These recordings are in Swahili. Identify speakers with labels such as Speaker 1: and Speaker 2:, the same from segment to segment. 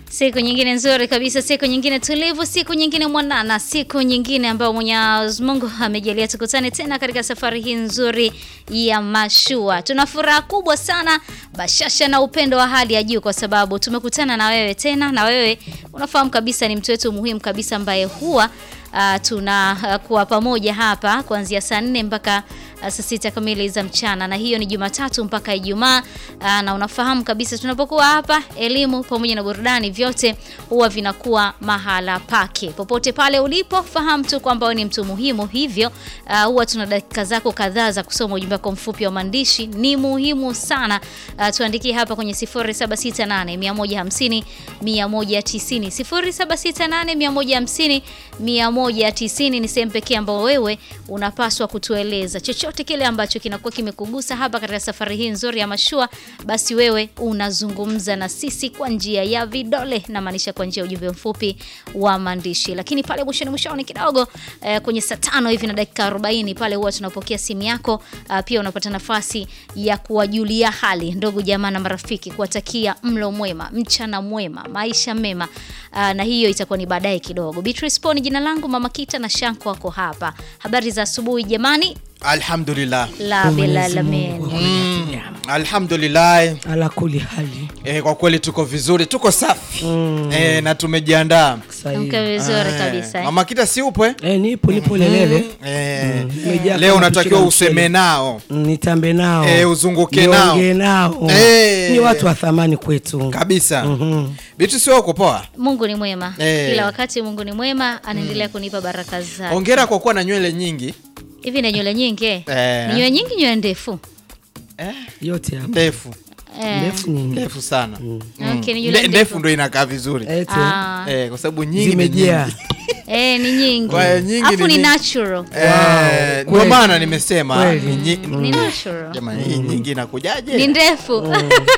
Speaker 1: Siku nyingine nzuri kabisa, siku nyingine tulivu, siku nyingine mwanana, siku nyingine ambayo Mwenyezi Mungu amejalia tukutane tena katika safari hii nzuri ya mashua. Tuna furaha kubwa sana, bashasha na upendo wa hali ya juu, kwa sababu tumekutana na wewe tena, na wewe unafahamu kabisa ni mtu wetu muhimu kabisa ambaye huwa uh, tunakuwa uh, pamoja hapa kuanzia saa nne mpaka uh, saa sita kamili za mchana, na hiyo ni Jumatatu mpaka Ijumaa. Uh, na unafahamu kabisa tunapokuwa hapa, elimu pamoja na burudani vyote huwa vinakuwa mahala pake. Popote pale ulipo, fahamu tu kwamba wewe ni mtu muhimu, hivyo uh, huwa tuna dakika zako kadhaa za kusoma ujumbe wako mfupi wa maandishi. Ni muhimu sana uh, tuandikie hapa kwenye 0768 150 190 0768 150 190 ni sehemu pekee ambayo wewe unapaswa kutueleza chochote kile ambacho kinakuwa kimekugusa hapa katika safari hii nzuri ya mashua, basi wewe unazungumza na sisi kwa njia ya vidole, na maanisha kwa njia ya ujumbe mfupi wa maandishi. Lakini pale mwishoni mwishoni kidogo eh, kwenye saa tano hivi na dakika 40 pale huwa tunapokea simu yako. Uh, pia unapata nafasi ya kuwajulia hali ndugu jamaa na marafiki, kuwatakia mlo mwema, mchana mwema, maisha mema. Uh, na hiyo itakuwa ni baadaye kidogo. Beatrice Poni jina langu, Mama Kita na Shanko wako hapa. Habari za asubuhi jamani.
Speaker 2: Alhamdulillah.
Speaker 1: La bilalamin.
Speaker 2: Mm, alhamdulillah.
Speaker 3: ala kuli hali
Speaker 2: Eh, kwa kweli tuko vizuri, tuko safi eh, na tumejiandaa.
Speaker 3: sahihi.
Speaker 1: Mke vizuri
Speaker 2: Eh,
Speaker 1: kabisa. eh.
Speaker 2: Mama Kita si upo eh?
Speaker 3: Eh, nipo nipo lelele
Speaker 2: Eh,
Speaker 3: Nimejaa
Speaker 2: leo
Speaker 3: kama
Speaker 2: unatakiwa
Speaker 3: pishi la
Speaker 2: useme
Speaker 3: mchele.
Speaker 2: nao
Speaker 3: Mm, nitambe nao
Speaker 2: Eh, uzunguke nao.
Speaker 3: niongee nao
Speaker 2: Eh.
Speaker 3: ni watu wa thamani kwetu
Speaker 2: kabisa.
Speaker 3: Mhm.
Speaker 2: Bitu sio uko poa.
Speaker 1: Mungu ni mwema.
Speaker 2: Eh.
Speaker 1: Kila wakati Mungu ni mwema, anaendelea kunipa baraka zake.
Speaker 2: Hongera kwa kuwa na nywele nyingi.
Speaker 1: Hivi na nywele nyingi eh?
Speaker 2: Eh.
Speaker 1: Ni nywele nyingi, nywele ndefu.
Speaker 2: Eh,
Speaker 3: yote hapa
Speaker 2: ndefu.
Speaker 1: Eh.
Speaker 3: ndefu nyingi
Speaker 2: Ndefu sana.
Speaker 1: Okay, ni
Speaker 2: Nde-
Speaker 1: nywele
Speaker 2: Ndefu
Speaker 1: ndefu.
Speaker 2: ndo inakaa vizuri.
Speaker 3: Eti,
Speaker 1: Ah.
Speaker 2: Eh, kwa sababu nyingi ni
Speaker 3: zimejaa
Speaker 2: nyingi.
Speaker 1: Eh, ni nyingi.
Speaker 2: Kwa hiyo nyingi
Speaker 1: Alafu
Speaker 2: ni
Speaker 1: ni
Speaker 2: nyingi.
Speaker 1: natural.
Speaker 2: Eh, ndio
Speaker 3: kweli.
Speaker 2: maana nimesema
Speaker 3: Kweli.
Speaker 2: ni nyi-
Speaker 1: Ni natural.
Speaker 2: Jamani, hii nyingi inakujaje?
Speaker 1: Ni ndefu.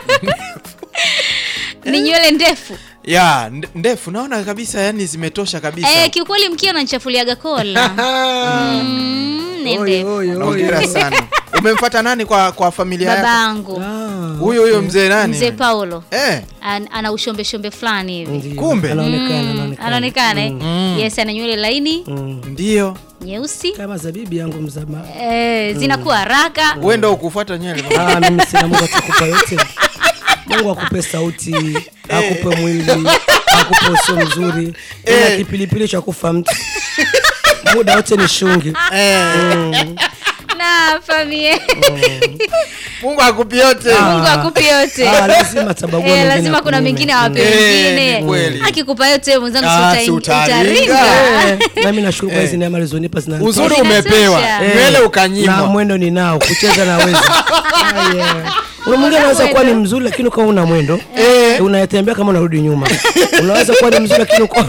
Speaker 1: Ni nywele ndefu.
Speaker 2: ya nde- ndefu naona kabisa yani zimetosha kabisa
Speaker 1: Eh, kiukweli mkia unanichafuliaga kola. Mm, ni
Speaker 3: Oi,
Speaker 1: ndefu.
Speaker 3: oi, oi.
Speaker 2: Hongera sana umemfuata nani kwa kwa familia yako
Speaker 1: Babangu.
Speaker 3: Ah,
Speaker 2: huyo huyo mzee nani
Speaker 1: Mzee Paulo.
Speaker 2: eh
Speaker 1: An, ana ushombe shombe fulani hivi.
Speaker 3: ndio.
Speaker 2: Kumbe.
Speaker 3: anaonekana
Speaker 1: Mm,
Speaker 3: anaonekana
Speaker 1: anaonekana eh? Yes, ana nywele laini
Speaker 3: Mm.
Speaker 2: ndio
Speaker 1: nyeusi
Speaker 3: kama zabibi yangu mzama
Speaker 1: eh, zinakuwa haraka
Speaker 2: wewe ndo ukufuata nywele
Speaker 3: ah, mimi sina Mungu atakupa yote Mungu akupe sauti akupe mwili akupe uso mzuri ila
Speaker 2: Eh.
Speaker 3: kipilipili cha kufa mtu muda wote ni shungi
Speaker 2: eh
Speaker 1: na famie
Speaker 2: Mungu akupi yote
Speaker 1: Mungu akupe yote
Speaker 3: Ah, lazima tabagua
Speaker 1: Eh,
Speaker 3: mengine
Speaker 1: lazima kuna
Speaker 3: akunyime.
Speaker 1: mengine awape
Speaker 2: Eh,
Speaker 1: wengine
Speaker 2: ni kweli.
Speaker 1: akikupa yote mwenzangu
Speaker 2: Ah,
Speaker 1: si
Speaker 2: si
Speaker 1: uta-
Speaker 2: utaringa.
Speaker 1: utaringa
Speaker 3: Eh, nami nashukuru kwa hizi neema alizonipa zina
Speaker 2: uzuri
Speaker 1: Zinatosha.
Speaker 2: umepewa
Speaker 1: Eh.
Speaker 2: nywele
Speaker 3: na
Speaker 2: ukanyimwa
Speaker 3: mwendo ninao kucheza naweza Ah, yeah. Una mwingine anaweza kuwa ni mzuri lakini ukawa una mwendo eh. unayetembea kama unarudi nyuma unaweza kuwa ni mzuri lakini uko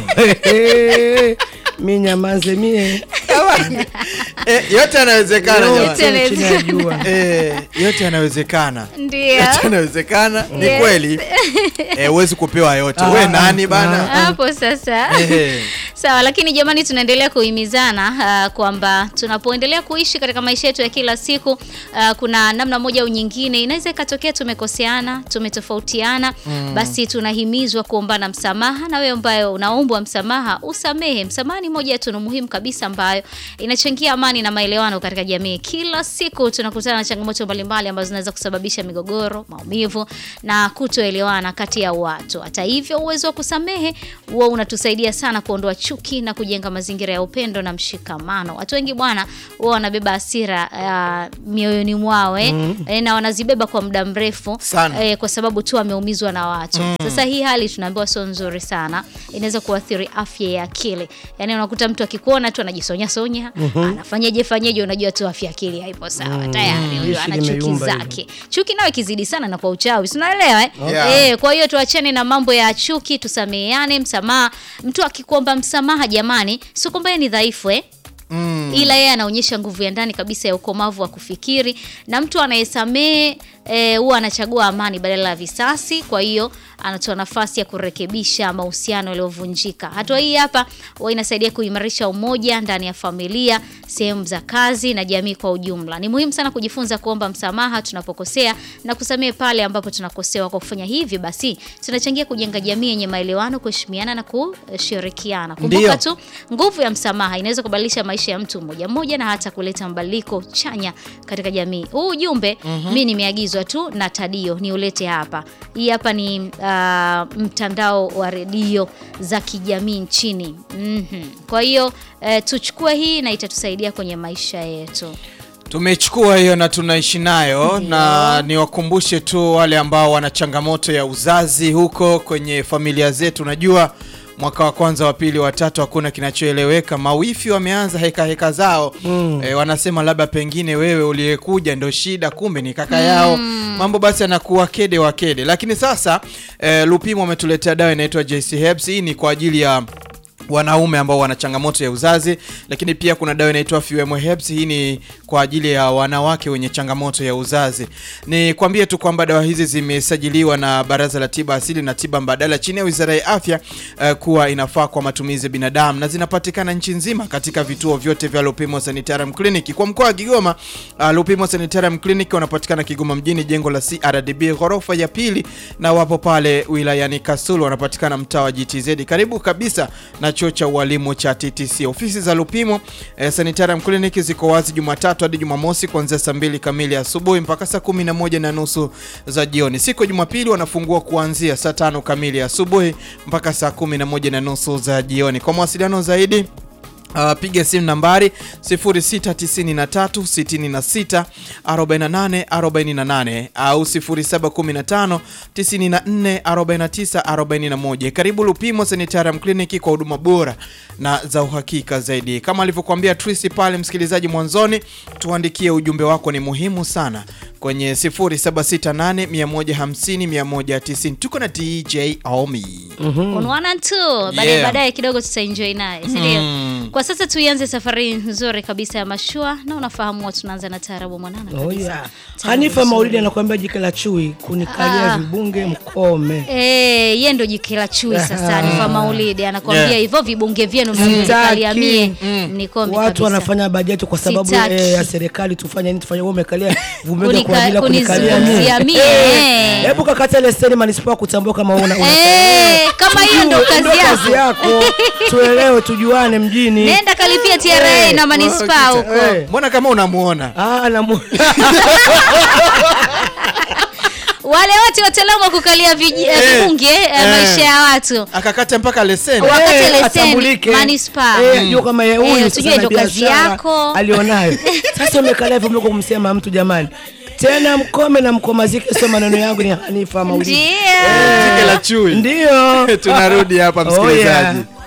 Speaker 3: mi nyamanze mie
Speaker 2: eh, yote yanawezekana
Speaker 1: Yote
Speaker 2: jamani.
Speaker 3: yote chini ya jua
Speaker 2: eh, yote yanawezekana
Speaker 1: ndio
Speaker 2: yote yanawezekana ni
Speaker 1: Yes.
Speaker 2: kweli eh, huwezi kupewa yote
Speaker 3: Ah,
Speaker 2: we nani bana
Speaker 1: hapo sasa
Speaker 2: Eh.
Speaker 1: sawa lakini jamani tunaendelea kuhimizana uh, kwamba tunapoendelea kuishi katika maisha yetu ya kila siku uh, kuna namna moja au nyingine inaweza ikatokea tumekoseana tumetofautiana basi tunahimizwa kuombana msamaha na wewe ambayo unaombwa msamaha usamehe msamaha ni moja ya tunu muhimu kabisa ambayo inachangia amani na maelewano katika jamii kila siku tunakutana na changamoto mbalimbali ambazo zinaweza kusababisha migogoro maumivu na kutoelewana kati ya watu hata hivyo uwezo wa kusamehe huwa unatusaidia sana kuondoa chuki na kujenga mazingira ya upendo na mshikamano watu wengi bwana huwa wanabeba hasira uh, mioyoni mwao eh, eh, na wanazibeba kwa muda mrefu
Speaker 2: Sana.
Speaker 1: eh, kwa sababu tu ameumizwa na watu sasa hii hali tunaambiwa sio nzuri sana inaweza kuathiri afya ya akili yaani unakuta mtu akikuona tu anajisonya sonya anafanyaje fanyaje unajua tu afya ya akili haipo sawa tayari huyo
Speaker 3: Jeshi
Speaker 1: ana chuki
Speaker 3: limeyumba hilo.
Speaker 1: zake chuki nayo ikizidi sana na kwa uchawi si unaelewa eh?
Speaker 2: Yeah.
Speaker 1: Eh, kwa hiyo tuachane na mambo ya chuki tusameheane msamaha mtu akikuomba msamaha jamani sio kwamba yeye ni dhaifu eh?
Speaker 2: Mm.
Speaker 1: ila yeye anaonyesha nguvu ya ndani kabisa ya ukomavu wa kufikiri na mtu anayesamehe eh, huwa anachagua amani badala ya visasi. Kwa hiyo anatoa nafasi ya kurekebisha mahusiano yaliyovunjika. Hatua hii hapa huwa inasaidia kuimarisha umoja ndani ya familia, sehemu za kazi na jamii kwa ujumla. Ni muhimu sana kujifunza kuomba msamaha tunapokosea na kusamehe pale ambapo tunakosewa. Kwa kufanya hivi, basi tunachangia kujenga jamii yenye maelewano, kuheshimiana na kushirikiana. Kumbuka
Speaker 2: Ndio.
Speaker 1: tu nguvu ya msamaha inaweza kubadilisha maisha ya mtu mmoja mmoja na hata kuleta mabadiliko chanya katika jamii. Huu ujumbe mi nimeagizwa tu na Tadio niulete hapa. Hii hapa ni uh, mtandao wa redio za kijamii nchini. Mhm. Kwa hiyo eh, tuchukue hii na itatusaidia kwenye maisha yetu.
Speaker 2: Tumechukua hiyo na tunaishi nayo, na niwakumbushe tu wale ambao wana changamoto ya uzazi huko kwenye familia zetu. Unajua, mwaka wa kwanza, wa pili, wa tatu hakuna kinachoeleweka. Mawifi wameanza heka heka zao e, wanasema labda pengine wewe uliyekuja ndo shida, kumbe ni kaka yao. Mambo basi yanakuwa kede wa kede, lakini sasa e, Lupimo wametuletea dawa inaitwa JC Herbs. Hii ni kwa ajili ya wanaume ambao wana changamoto ya uzazi, lakini pia kuna dawa inaitwa Fuemo Herbs. Hii ni kwa ajili ya wanawake wenye changamoto ya uzazi. Ni kwambie tu kwamba dawa hizi zimesajiliwa na Baraza la Tiba Asili na Tiba Mbadala chini ya Wizara ya Afya eh, kuwa inafaa kwa matumizi ya binadamu na zinapatikana nchi nzima katika vituo vyote vya Lupimo Sanitarium Clinic. Kwa mkoa wa Kigoma, uh, Lupimo Sanitarium Clinic wanapatikana Kigoma mjini, jengo la CRDB ghorofa ya pili, na wapo pale wilayani Kasulu, wanapatikana mtaa wa GTZ karibu kabisa na chuo cha ualimu cha TTC. Ofisi za Lupimo eh, Sanitarium Clinic ziko wazi Jumatatu hadi Jumamosi kuanzia saa mbili kamili asubuhi mpaka saa kumi na moja na nusu za jioni. Siku ya Jumapili wanafungua kuanzia saa tano kamili asubuhi mpaka saa kumi na moja na nusu za jioni. Kwa mawasiliano zaidi Uh, piga simu nambari 0693 66 48 48 au 0715 94 49 41. Karibu Lupimo Sanitarium Clinic kwa huduma bora na za uhakika zaidi. Kama alivyokuambia Trisi pale, msikilizaji mwanzoni, tuandikie ujumbe wako, ni muhimu sana kwenye 0768 150 190. Tuko na DJ Omi.
Speaker 1: On one and two. Baadaye
Speaker 2: Yeah.
Speaker 1: baadaye kidogo tutaenjoy naye, si ndio?
Speaker 2: Mm.
Speaker 1: Kwa sasa tuianze safari nzuri kabisa ya mashua na unafahamu huwa tunaanza na taarabu mwanana
Speaker 3: Oh,
Speaker 1: kabisa.
Speaker 3: yeah.
Speaker 1: Taarabu
Speaker 3: Hanifa
Speaker 1: nzuri.
Speaker 3: Maulidi anakuambia jike la chui kunikalia
Speaker 1: Ah.
Speaker 3: vibunge mkome.
Speaker 1: Eh, yeye ndo jike la chui sasa, ni kwa Maulidi anakwambia
Speaker 2: Yeah.
Speaker 1: hivyo vibunge vyenu
Speaker 3: Sitaki.
Speaker 1: mnavikalia mie ni kombi
Speaker 3: Watu
Speaker 1: kabisa.
Speaker 3: wanafanya bajeti kwa sababu
Speaker 1: Sitaki.
Speaker 3: eh, ya serikali, tufanye nini? Tufanye wewe umekalia vumega
Speaker 1: Kunika-
Speaker 3: kwa ajili ya kunikalia
Speaker 1: kunizungumzia
Speaker 3: mimi.
Speaker 1: mie,
Speaker 3: Eh,
Speaker 1: eh.
Speaker 3: Hebu kakata leseni manispaa kutambua kama una una-
Speaker 1: Eh, kama hiyo ndo
Speaker 3: Tujue,
Speaker 1: kazi
Speaker 3: kazi
Speaker 1: yako.
Speaker 3: yako. Tuelewe, tujuane mjini.
Speaker 1: Nenda kalipia TRA
Speaker 3: Eh,
Speaker 1: na manispaa huko.
Speaker 3: Eh.
Speaker 2: Mbona kama unamuona
Speaker 3: Ah, namu-
Speaker 1: Wale wote wataalamu wa kukalia viji- eh,
Speaker 2: Eh,
Speaker 1: vibunge eh,
Speaker 2: eh.
Speaker 1: maisha ya watu.
Speaker 2: akakata mpaka leseni
Speaker 1: Wakati
Speaker 3: Eh,
Speaker 1: leseni,
Speaker 3: atambulike.
Speaker 1: manispaa.
Speaker 3: Eh, jua kama yeye huyu
Speaker 1: Eh,
Speaker 3: sasa
Speaker 1: tujue
Speaker 3: ana
Speaker 1: ndo kazi
Speaker 3: biashara
Speaker 1: yako.
Speaker 3: alionayo. Sasa umekalia hivyo mko kumsema mtu jamani. Tena mkome na mkomazike, sio maneno yangu, ni Hanifa Maulidi.
Speaker 1: Ndio.
Speaker 2: jike la chui
Speaker 3: Ndio.
Speaker 2: tunarudi hapa
Speaker 3: Oh,
Speaker 2: msikilizaji
Speaker 3: yeah.